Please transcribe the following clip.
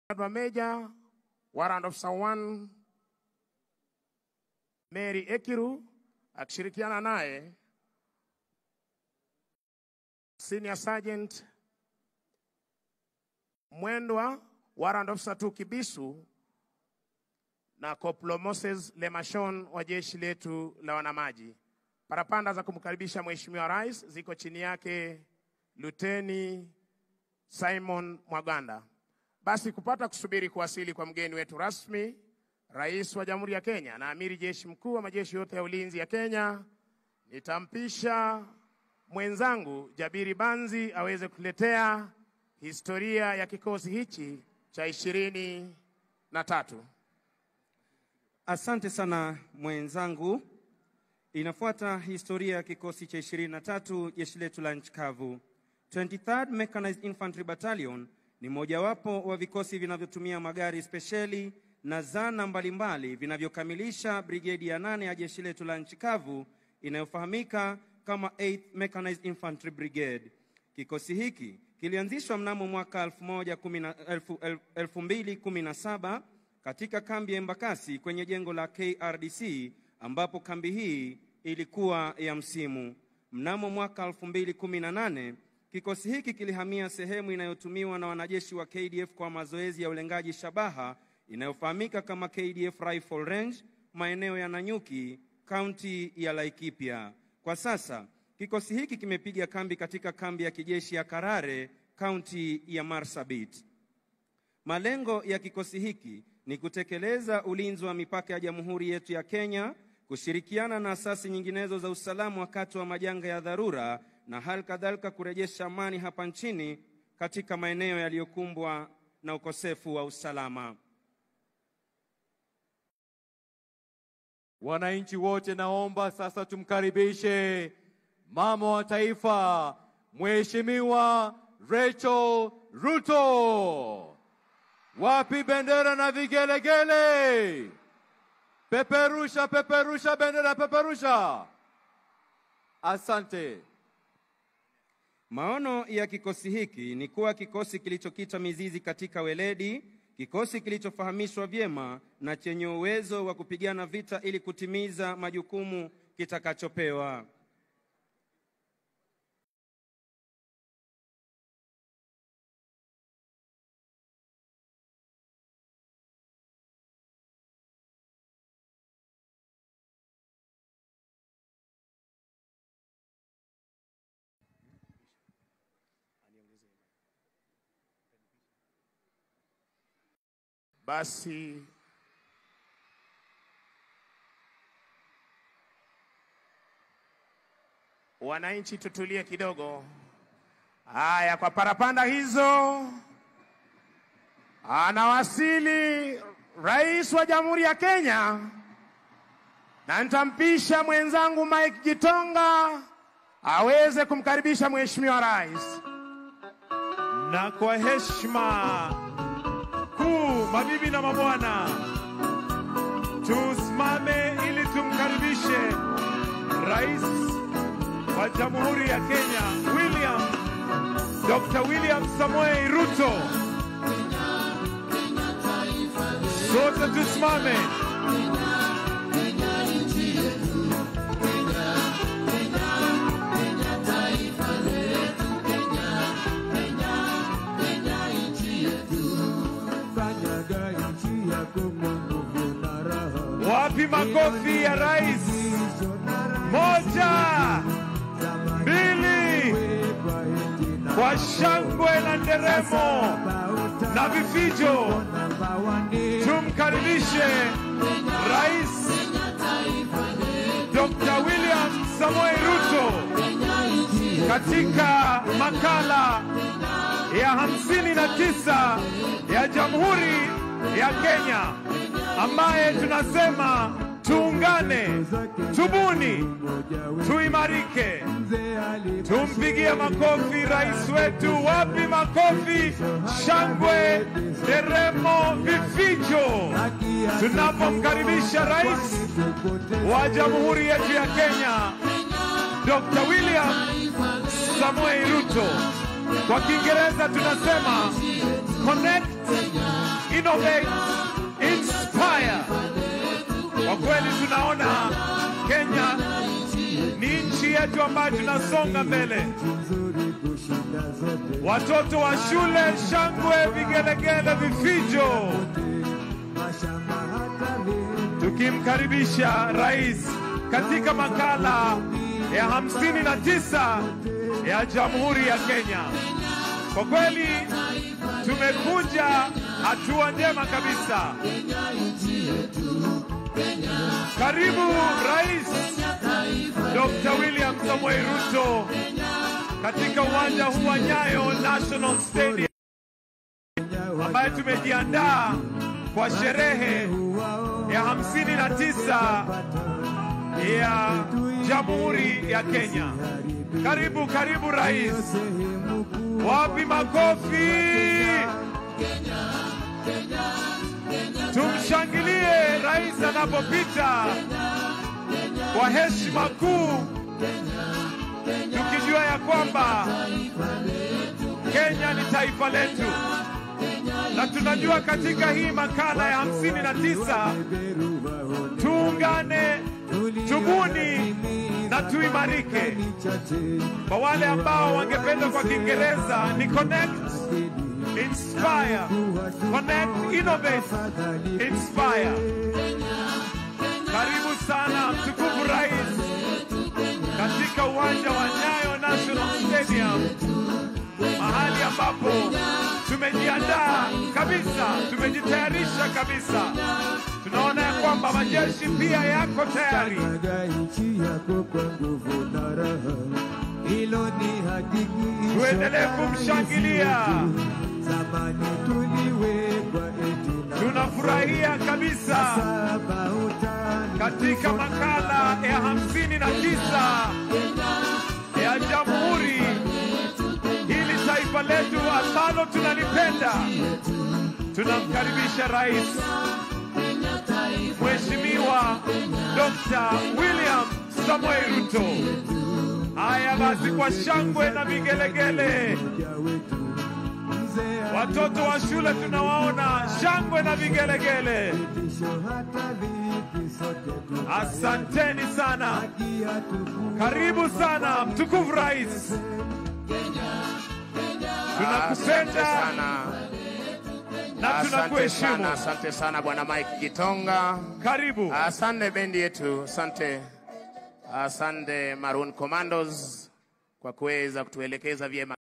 Major, Warrant Officer 1 Mary Ekiru akishirikiana naye Senior Sergeant Mwendwa, Warrant Officer 2 Kibisu na Koplo Moses Lemashon wa jeshi letu la wanamaji. Parapanda za kumkaribisha Mheshimiwa Rais ziko chini yake Luteni Simon Mwaganda. Basi kupata kusubiri kuwasili kwa mgeni wetu rasmi, Rais wa Jamhuri ya Kenya na Amiri Jeshi Mkuu wa majeshi yote ya ulinzi ya Kenya, nitampisha mwenzangu Jabiri Banzi aweze kuletea historia ya kikosi hichi cha ishirini na tatu. Asante sana mwenzangu. Inafuata historia ya kikosi cha 23 jeshi letu la nchi kavu. 23rd Mechanized Infantry Battalion ni mojawapo wa vikosi vinavyotumia magari spesheli na zana mbalimbali vinavyokamilisha brigedi ya nane ya jeshi letu la nchi kavu inayofahamika kama 8th Mechanized Infantry Brigade. Kikosi hiki kilianzishwa mnamo mwaka 2017 katika kambi ya Embakasi kwenye jengo la KRDC ambapo kambi hii ilikuwa ya msimu. Mnamo mwaka 2018 kikosi hiki kilihamia sehemu inayotumiwa na wanajeshi wa KDF kwa mazoezi ya ulengaji shabaha inayofahamika kama KDF Rifle Range maeneo ya Nanyuki, kaunti ya Laikipia. Kwa sasa kikosi hiki kimepiga kambi katika kambi ya kijeshi ya Karare, kaunti ya Marsabit. Malengo ya kikosi hiki ni kutekeleza ulinzi wa mipaka ya jamhuri yetu ya Kenya, kushirikiana na asasi nyinginezo za usalama wakati wa majanga ya dharura na hali kadhalika kurejesha amani hapa nchini katika maeneo yaliyokumbwa na ukosefu wa usalama. Wananchi wote, naomba sasa tumkaribishe mama wa taifa Mheshimiwa Rachel Ruto. Wapi bendera na vigelegele? Peperusha, peperusha bendera, peperusha. Asante. Maono ya kikosi hiki ni kuwa kikosi kilichokita mizizi katika weledi, kikosi kilichofahamishwa vyema na chenye uwezo wa kupigana vita ili kutimiza majukumu kitakachopewa. Basi wananchi, tutulie kidogo. Haya, kwa parapanda hizo, anawasili Rais wa Jamhuri ya Kenya, na nitampisha mwenzangu Mike Gitonga aweze kumkaribisha Mheshimiwa Rais. Na kwa heshima kuu, mabibi na mabwana, tusimame ili tumkaribishe Rais wa Jamhuri ya Kenya William Dr. William Samoei Ruto. Sote tusimame. Wapi makofi ya rais? Moja, mbili, kwa shangwe na nderemo na vifijo, tumkaribishe Rais Dr. William Samoei Ruto katika makala ya hamsini na tisa ya Jamhuri ya Kenya ambaye tunasema tuungane, tubuni, tuimarike. Tumpigie makofi rais wetu. Wapi makofi, shangwe, nderemo, vifijo tunapomkaribisha rais wa jamhuri yetu ya Kenya Dr. William Samoei Ruto. Kwa Kiingereza tunasema connect innovate, inspire. Kwa kweli tunaona Kenya ni nchi yetu ambayo tunasonga mbele. Watoto wa shule, shangwe, vigelegele, vifijo, tukimkaribisha rais katika makala ya hamsini na tisa ya Jamhuri ya Kenya. Kwa kweli tumekuja hatua njema kabisa. Karibu Rais Dr. William Samoei Ruto katika uwanja huu wa Nyayo National Stadium ambaye tumejiandaa kwa sherehe ya hamsini na tisa ya Jamhuri ya Kenya. Karibu, karibu rais. Wapi makofi? Tumshangilie rais anapopita kwa heshima kuu, tukijua ya kwamba Kenya ni taifa letu, na tunajua katika hii makala ya hamsini na tisa tuungane, tubuni na tuimarike. Kwa wale ambao wangependa kwa Kiingereza ni connect, inspire, connect, innovate, inspire. Karibu sana mtukufu rais katika uwanja wa Nyayo National Stadium, mahali ambapo tumejiandaa kabisa, tumejitayarisha kabisa. Tunaona ya kwamba majeshi pia yako tayari. nchi yako kwa nguvu na raha, hilo ni hakikisho. Tuendelee kumshangilia. Zamani tuliwekwa eti na Tunafurahia kabisa saba utani katika makala ya hamsini na tisa ya Jamhuri, hili taifa letu ambalo tunalipenda. Tunamkaribisha Rais Mheshimiwa Dr. William Samoei Ruto. Haya basi, kwa shangwe na vigelegele, watoto wa shule tunawaona, shangwe na vigelegele. tisho hata vipi sote tu Asanteni sana, karibu sana mtukufu rais, Asante tunakupenda sana, na asante tunakuheshimu. sana, asante sana bwana Mike Gitonga. Karibu. Asante bendi yetu, asante, asante Maroon Commandos kwa kuweza kutuelekeza vyema.